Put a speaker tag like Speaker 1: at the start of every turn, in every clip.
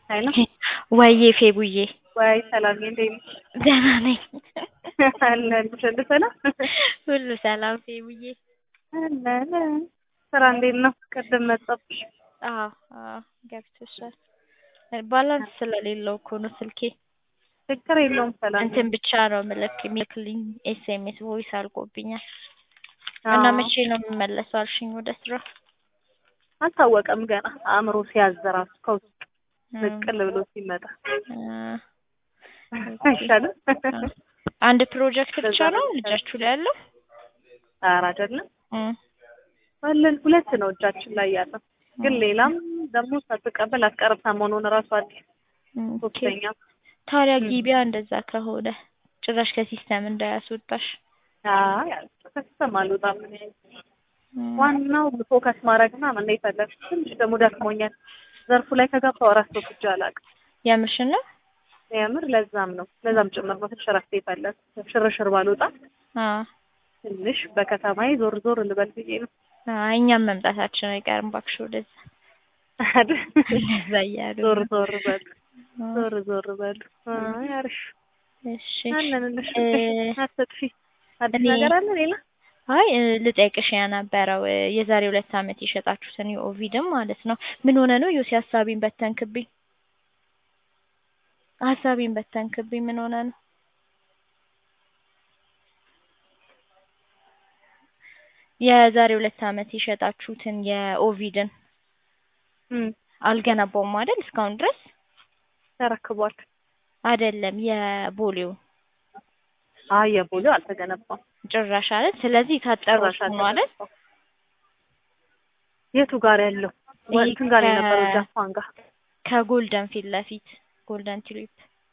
Speaker 1: ኃይሉ
Speaker 2: ወዬ ፌቡዬ
Speaker 1: ወይ ሰላም እንዴት ነሽ?
Speaker 2: ደህና ነኝ።
Speaker 1: አለሁልሽ። ሁሉ ሰላም
Speaker 2: ሁሉ ሰላም ፌቡዬ።
Speaker 1: አለን። ስራ እንዴት ነው? ቅድም መጣብሽ።
Speaker 2: አዎ አዎ ገብቶሻል። ባላንስ ስለሌለው እኮ ነው ስልኬ።
Speaker 1: ችግር የለውም ሰላም
Speaker 2: እንትን ብቻ ነው ምልክ የሚልክልኝ ኤስኤምኤስ ቮይስ አልቆብኛል። እና
Speaker 1: አዎ።
Speaker 2: መቼ ነው የምመለሰው አልሽኝ ወደ ስራ?
Speaker 1: አልታወቀም ገና አእምሮ ሲያዘራሱ ከውስጥ
Speaker 2: እ
Speaker 1: ንቅል ብሎ ሲመጣ
Speaker 2: እ
Speaker 1: አይሻልም?
Speaker 2: አንድ ፕሮጀክት ብቻ ነው እጃችሁ ላይ ያለው?
Speaker 1: ኧረ አይደለም
Speaker 2: እ
Speaker 1: አለን ሁለት ነው እጃችን ላይ ያለው፣ ግን ሌላም ደግሞ ሳትቀበል አትቀርም። ሰሞኑን እራሱ አዲስ
Speaker 2: ኦኬ።
Speaker 1: ሶስተኛ
Speaker 2: ታዲያ
Speaker 1: እ
Speaker 2: ጊቢያ እንደዛ ከሆነ ጭራሽ ከሲስተም እንዳያስወጣሽ።
Speaker 1: አይ ከሲስተም አልወጣም እኔ።
Speaker 2: እ
Speaker 1: ዋናው ፎከስ ማድረግና ምን ነው የፈለግሽ። ትንሽ ደግሞ ደክሞኛል። ዘርፉ ላይ ከገባሁ እረፍት ወስጄ አላውቅም።
Speaker 2: የምርሽን ነው?
Speaker 1: የምር ለዛም ነው ለዛም ጭምር ነው ትንሽ እረፍት የፈለግኩት። ሽርሽር ባልወጣ
Speaker 2: አዎ
Speaker 1: ትንሽ በከተማዬ ዞር ዞር ልበል ብዬ ነው።
Speaker 2: አይ እኛም መምጣታችን አይቀርም እባክሽ ወደዛ
Speaker 1: አይደል?
Speaker 2: እንደዛ እያሉ
Speaker 1: ዞር
Speaker 2: ነው።
Speaker 1: ዞር በሉ
Speaker 2: እ
Speaker 1: ዞር ዞር በሉ። አይ አሪፍ
Speaker 2: እሺ
Speaker 1: አለንልሽ።
Speaker 2: እ
Speaker 1: አትጥፊ። አዲስ
Speaker 2: እኔ
Speaker 1: ነገር አለ ሌላ?
Speaker 2: አይ እ ልጠይቅሽ የነበረው እ የዛሬ ሁለት ዓመት የሸጣችሁትን የኦቪድም ማለት ነው ምን ሆነ ነው ዮሲ ሀሳቤን በተንክብኝ ሀሳቤን በተንክብኝ ምን ሆነ ነው? የዛሬ ሁለት ዓመት የሸጣችሁትን የኦቪድን
Speaker 1: እም
Speaker 2: አልገነባውም አይደል እስካሁን ድረስ
Speaker 1: ተረክቧል።
Speaker 2: አይደለም የቦሌው
Speaker 1: አይ የቦሌው አልተገነባም።
Speaker 2: ጭራሽ አይደል ስለዚህ የታጠረው
Speaker 1: ጭራሽ
Speaker 2: እሱ ነው አይደል
Speaker 1: አልተገነባም። የቱ ጋር ያለው?
Speaker 2: ይሄ
Speaker 1: እንትን ጋር
Speaker 2: ከ-
Speaker 1: የነበረው ጃፓን ጋር
Speaker 2: ከጎልደን ፊት ለፊት ጎልደን ትሪፕ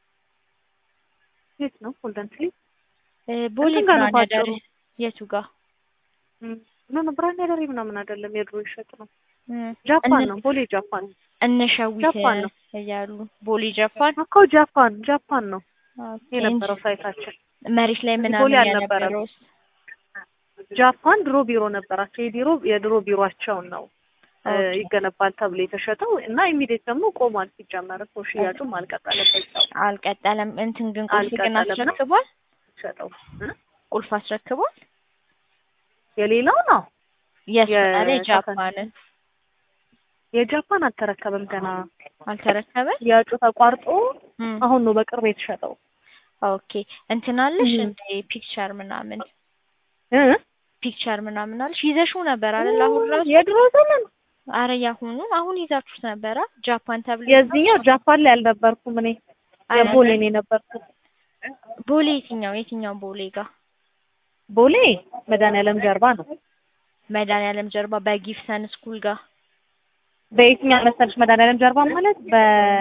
Speaker 1: የት ነው? ጎልደን ትሪ
Speaker 2: እ ቦሌ
Speaker 1: እንትን ጋር ነው
Speaker 2: ብርሃን
Speaker 1: ባጭሩ።
Speaker 2: ያዳሪ የቱ ጋር
Speaker 1: ኖ ኖ ብራንድ ያደሪ ምናምን አይደለም፣ የድሮ ይሸጥ ነው።
Speaker 2: እ
Speaker 1: ጃፓን
Speaker 2: እነ
Speaker 1: ነው፣ ቦሌ ጃፓን ነው።
Speaker 2: እነሸዊት
Speaker 1: ጃፓን ነው
Speaker 2: እያሉ ቦሌ ጃፓን
Speaker 1: እኮ ጃፓን ጃፓን ነው
Speaker 2: ኦኬ
Speaker 1: የነበረው ሳይታችን።
Speaker 2: መሬት ላይ
Speaker 1: እዚህ
Speaker 2: ምናምን
Speaker 1: ቦሌ አልነበረም።
Speaker 2: የነበረው
Speaker 1: ጃፓን ድሮ ቢሮ ነበራቸው። የድሮ የድሮ ቢሮአቸውን ነው እ
Speaker 2: ኦኬ
Speaker 1: ይገነባል ተብሎ የተሸጠው እና ኢሚዲየት ደግሞ ቆሟል። ሲጀመር እኮ ሽያጩም አልቀጠለበትም
Speaker 2: አልቀጠለም። እንትን ግን ቁልፍ ግን
Speaker 1: አልቀጠለም ነው
Speaker 2: አስረክቧል።
Speaker 1: ሸጠው እ
Speaker 2: ቁልፍ አስረክቧል።
Speaker 1: የሌላው ነው
Speaker 2: የሱ
Speaker 1: የ-
Speaker 2: አለ ጃፓንን
Speaker 1: የጃፓን አልተረከበም ገና
Speaker 2: አልተረከበም።
Speaker 1: ሽያጩ ተቋርጦ
Speaker 2: እም
Speaker 1: አሁን ነው በቅርብ የተሸጠው
Speaker 2: ኦኬ እንትን አለሽ
Speaker 1: እም
Speaker 2: እንደ ፒክቸር ምናምን
Speaker 1: እ
Speaker 2: ፒክቸር ምናምን አለሽ ይዘሽው ነበር አይደል? አሁን ራሱ
Speaker 1: የድሮ ዘመን
Speaker 2: አረ ያሁኑ አሁን ይዛችሁት ነበረ ጃፓን ተብሎ
Speaker 1: የዚህኛው ጃፓን ላይ አልነበርኩም እኔ የቦሌ ነው የነበርኩት።
Speaker 2: ቦሌ የትኛው የትኛው ቦሌ ጋር
Speaker 1: ቦሌ መድኃኒዓለም ጀርባ ነው።
Speaker 2: መድኃኒዓለም ጀርባ በጊፍሰን ስኩል ጋር
Speaker 1: በየትኛው መሰለሽ መድኃኒዓለም ጀርባ ማለት በ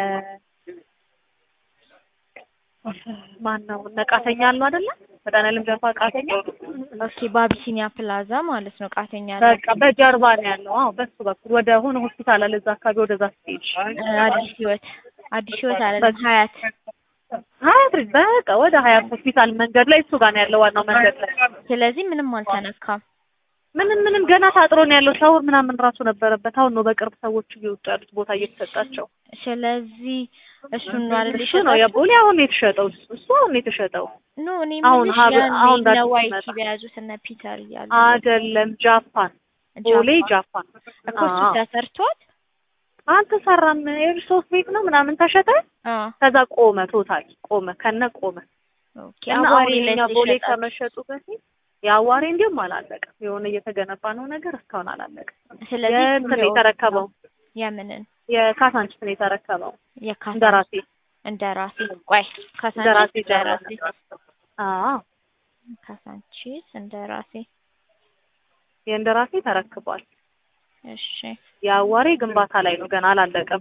Speaker 1: ማን ነው ነቃተኛ አሉ አይደለ? መድኃኒዓለም ጀርባ ቃተኛ
Speaker 2: ኦኬ በአቢሲኒያ ፕላዛ ማለት ነው ቃተኛ
Speaker 1: በቃ በጀርባ ነው ያለው። አዎ በሱ በኩል ወደ ሆነ ሆስፒታል አለ እዛ አካባቢ ወደዛ ስትሄድ
Speaker 2: እ አዲስ ህይወት አዲስ ህይወት አይደለም ሀያት
Speaker 1: ሀያት ልጅ በቃ ወደ ሀያት ሆስፒታል መንገድ ላይ እሱ ጋር ነው ያለው ዋናው መንገድ ላይ።
Speaker 2: ስለዚህ ምንም አልተነካም።
Speaker 1: ምንም ምንም ገና ታጥሮ ነው ያለው። ሻወር ምናምን ራሱ ነበረበት። አሁን ነው በቅርብ ሰዎች እየወጡ ያሉት ቦታ እየተሰጣቸው።
Speaker 2: ስለዚህ እሱን ነው አይደል
Speaker 1: እሱ ነው የቦሌ አሁን ነው የተሸጠው። እሱ አሁን ነው የተሸጠው።
Speaker 2: ኖ እኔ
Speaker 1: አሁን
Speaker 2: የምልሽ
Speaker 1: ሀብ-
Speaker 2: ያኔ
Speaker 1: አሁን
Speaker 2: እነ
Speaker 1: ዳዲስ
Speaker 2: ዋይቲ
Speaker 1: ሲመጣ
Speaker 2: በያዙት እነ ፒተር እያሉ
Speaker 1: አይደለም ጃፓን፣ ቦሌ
Speaker 2: ጃፓን
Speaker 1: ጃፓን።
Speaker 2: እኮ እሱ
Speaker 1: አዎ
Speaker 2: ተሰርቷል።
Speaker 1: አልተሰራም። ሶስት ቤት ነው ምናምን ተሸጠ።
Speaker 2: አዎ
Speaker 1: ከዛ ቆመ፣ ቶታል ቆመ፣ ከነ ቆመ
Speaker 2: ኦኬ
Speaker 1: እና
Speaker 2: አዋሪ
Speaker 1: አሁን
Speaker 2: ላይ
Speaker 1: የኛ ቦሌ
Speaker 2: ተሸጣችሁ
Speaker 1: ከመሸጡ በፊት የአዋሬ እንዲሁም አላለቀም። የሆነ እየተገነባ ነው ነገር እስካሁን አላለቀም።
Speaker 2: ስለዚህ
Speaker 1: የእንትን ነው የተረከበው
Speaker 2: የምንን
Speaker 1: የካሳንችስ ነው የተረከበው
Speaker 2: የካሳ
Speaker 1: እንደራሴ
Speaker 2: እንደራሴ ቆይ ካሳንቺስ
Speaker 1: እንደራሴ
Speaker 2: እንደራሴ
Speaker 1: አዎ
Speaker 2: ካሳንቺስ እንደራሴ
Speaker 1: የእንደራሴ ተረክቧል።
Speaker 2: እሺ
Speaker 1: የአዋሬ ግንባታ ላይ ነው ገና አላለቀም።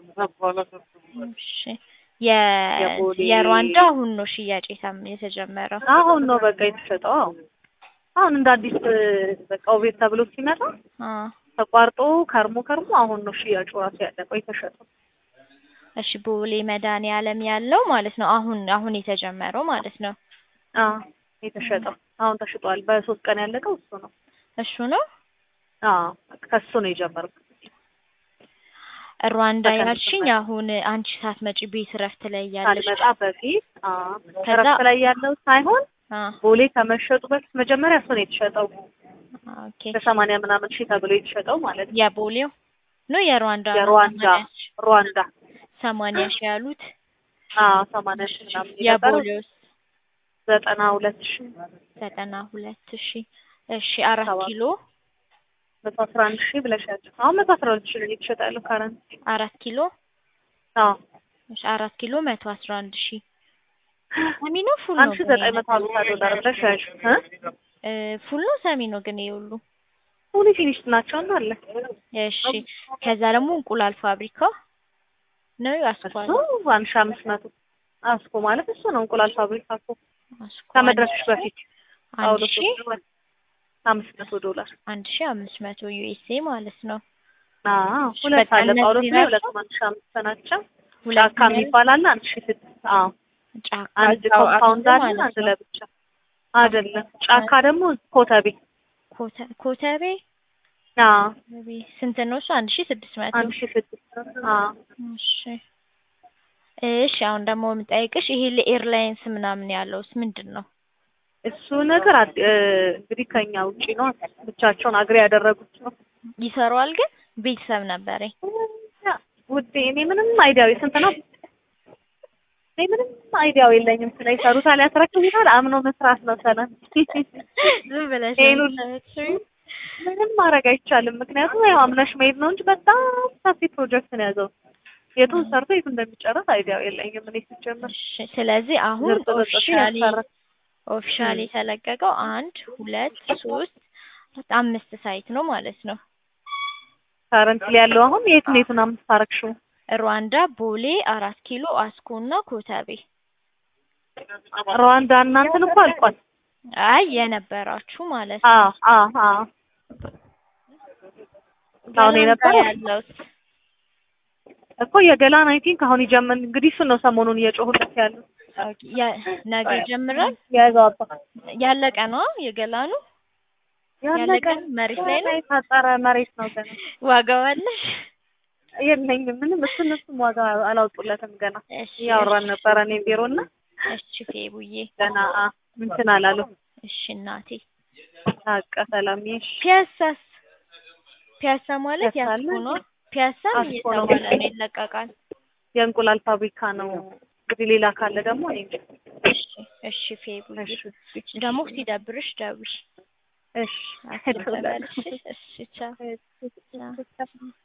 Speaker 2: እሺ የ
Speaker 1: የቦሌ
Speaker 2: የሩዋንዳ አሁን ነው ሽያጭ የታም- የተጀመረው።
Speaker 1: አሁን ነው በቃ የተሸጠው። አዎ አሁን እንደ አዲስ በቃ ቤት ተብሎ ሲመጣ
Speaker 2: አ
Speaker 1: ተቋርጦ ከርሞ ከርሞ አሁን ነው ሽያጩ ራሱ ያለቀው የተሸጠው።
Speaker 2: እሺ ቦሌ መድኃኒዓለም ያለው ማለት ነው አሁን አሁን የተጀመረው ማለት ነው።
Speaker 1: አዎ የተሸጠው አሁን ተሽጧል። በሶስት ቀን ያለቀው እሱ ነው።
Speaker 2: እሱ ነው
Speaker 1: አዎ ከሱ ነው የጀመርኩት።
Speaker 2: ሩዋንዳ
Speaker 1: በቀን
Speaker 2: ያልሽኝ
Speaker 1: ስመጣ።
Speaker 2: አሁን አንቺ ሳትመጪ ቤት እረፍት ላይ ያለሽ
Speaker 1: ሳልመጣ በፊት አዎ፣
Speaker 2: ከዛ-
Speaker 1: እረፍት ላይ ያለው ሳይሆን
Speaker 2: አ
Speaker 1: ቦሌ ከመሸጡ በፊት መጀመሪያ እሱ ነው የተሸጠው
Speaker 2: ኦኬ
Speaker 1: በሰማንያ ምናምን ሺህ ተብሎ የተሸጠው ማለት ነው።
Speaker 2: የቦሌው ነው የሩዋንዳ ነው
Speaker 1: የሩዋንዳ
Speaker 2: ሰማንያ ሺህ
Speaker 1: ሩዋንዳ
Speaker 2: ሰማንያ ሺህ ያሉት
Speaker 1: አዎ ሰማንያ ሺህ ምናምን የነበረው
Speaker 2: የቦሌውስ
Speaker 1: ዘጠና ሁለት ሺህ
Speaker 2: ዘጠና ሁለት ሺህ እሺ አራት
Speaker 1: ሰባት
Speaker 2: ኪሎ
Speaker 1: መቶ አስራ አንድ ሺህ ብለሻል። አሁን መቶ አስራ ሁለት ሺህ ነው እየተሸጠ ያለው ካረንት
Speaker 2: አራት ኪሎ
Speaker 1: አዎ
Speaker 2: እሺ አራት ኪሎ መቶ አስራ አንድ ሺህ ሰሚ ነው ፉል
Speaker 1: አንድ
Speaker 2: ነው
Speaker 1: ሺህ
Speaker 2: ግን
Speaker 1: ዘጠኝ መቶ ሀምሳ ዶላር ብለሽ ያዥ እ
Speaker 2: እ ፉል ነው ሰሚ ነው ግን ይሄ ሁሉ
Speaker 1: ሁሉ ፊኒሽድ ናቸው እና አለ
Speaker 2: እሺ ከዛ ደግሞ እንቁላል ፋብሪካ ነው አስኳል
Speaker 1: እሱ አንድ ሺህ አምስት መቶ አስኮ ማለት እሱ ነው እንቁላል ፋብሪካ እኮ
Speaker 2: አስኳል
Speaker 1: ከመድረስሽ በፊት
Speaker 2: አንድ
Speaker 1: አውሎ
Speaker 2: ሺህ
Speaker 1: አምስት መቶ ዶላር
Speaker 2: አንድ ሺህ አምስት መቶ ዩኤስኤ ማለት ነው
Speaker 1: አዎ
Speaker 2: እሺ፣
Speaker 1: ሁለት
Speaker 2: በቃ
Speaker 1: አለ ጳውሎስ
Speaker 2: እነዚህ
Speaker 1: ላይ
Speaker 2: ናቸው?
Speaker 1: ሁለት አንድ ሺህ አምስት ናቸው
Speaker 2: ሁለት
Speaker 1: ጫካ የሚባል አለ አንድ ሺህ ስድስት አዎ
Speaker 2: ጫካ
Speaker 1: አንድ
Speaker 2: ጫው
Speaker 1: ኮምፓውንድ
Speaker 2: አብዞ
Speaker 1: አለ
Speaker 2: ማለት
Speaker 1: አንድ
Speaker 2: ነው።
Speaker 1: ለብቻ አይደለም ጫካ ደግሞ ኮተቤ
Speaker 2: ኮተ- ኮተቤ
Speaker 1: አዎ
Speaker 2: ኮተቤ ስንት ነው እሱ? አንድ ሺህ ስድስት መቶ
Speaker 1: አንድ ሺህ ስድስት አዎ
Speaker 2: እሺ እሺ አሁን ደግሞ የምጠይቅሽ ይሄ ለኤርላይንስ ምናምን ያለውስ ምንድን ነው?
Speaker 1: እሱ ነገር አድ- እ፣ እንግዲህ ከኛ ውጪ ነው ብቻቸውን አግሬ ያደረጉት ነው
Speaker 2: ይሰራዋል ግን ቤተሰብ ነበረኝ።
Speaker 1: ውዴ እኔ ምንም አይዲያው ስንት ነው እኔ ምንም አይዲያው የለኝም ስለ ይሰሩታል ያስረክቡታል አምኖ መስራት ነው ሰላም
Speaker 2: ዝም ብለሽ
Speaker 1: ይሄን
Speaker 2: ነው
Speaker 1: ሁሉ-
Speaker 2: የምታያቸው?
Speaker 1: ምንም ማድረግ አይቻልም ምክንያቱም ያው አምነሽ መሄድ ነው እንጂ በጣም ሰፊ ፕሮጀክት ነው ያዘው የቱን ሰርቶ የቱን እንደሚጨረስ አይዲያው የለኝም እኔ ሲጀምር
Speaker 2: እሺ ስለዚህ አሁን
Speaker 1: ዝርጥ ዝርጥ
Speaker 2: ኦፊሻሊ
Speaker 1: ያሰራ
Speaker 2: ኦፊሻሊ የተለቀቀው አንድ ሁለት ሶስት አምስት ሳይት ነው ማለት ነው።
Speaker 1: ካረንትሊ ያለው አሁን የቱን የቱን አምስት አረግሽው
Speaker 2: ሩዋንዳ፣ ቦሌ፣ አራት ኪሎ፣ አስኮ እና ኮተቤ።
Speaker 1: ሩዋንዳ እናንተን እኮ አልቋል
Speaker 2: አይ የነበራችሁ ማለት ነው።
Speaker 1: አዎ አዎ አዎ አሁን
Speaker 2: ገላን
Speaker 1: የነበረው
Speaker 2: ጋር ያለው
Speaker 1: እኮ የገላን አይ ቲንክ አሁን ይጀምር እንግዲህ እሱን ነው ሰሞኑን እየጮሁለት ያለው
Speaker 2: ኦኬ፣ ያ- ነገ ይጀምራል።
Speaker 1: የያዘው አባ
Speaker 2: ያለቀ ነው የገላኑ ያለቀ መሬት ላይ ነው።
Speaker 1: የታጠረ መሬት ነው ገና
Speaker 2: ዋጋው አለሽ?
Speaker 1: የለኝም ምንም እሱን እሱም ዋጋ አላወጡለትም ገና
Speaker 2: እሺ
Speaker 1: እያወራን ነበረ እኔ ቢሮ እና
Speaker 2: እሺ ፌቡዬ፣
Speaker 1: ገና አ እንትን አላሉ
Speaker 2: እሺ እናቴ።
Speaker 1: አቀ ሰላም ይሽ
Speaker 2: ፒያሳስ ፒያሳ ማለት
Speaker 1: ፒያሳ
Speaker 2: ያስኮ
Speaker 1: አለ?
Speaker 2: ነው። ፒያሳም
Speaker 1: አስኮ ነው።
Speaker 2: እየተባለ ነው ይለቀቃል።
Speaker 1: የእንቁላል ፋብሪካ ነው እንግዲህ ሌላ ካለ ደግሞ እኔ እንጃ።
Speaker 2: እሺ እሺ ፌቡዬ፣
Speaker 1: እሺ
Speaker 2: ደግሞ ሲደብርሽ ደውይ።
Speaker 1: እሺ
Speaker 2: አትበልሽ። እሺ ቻው።
Speaker 1: እሺ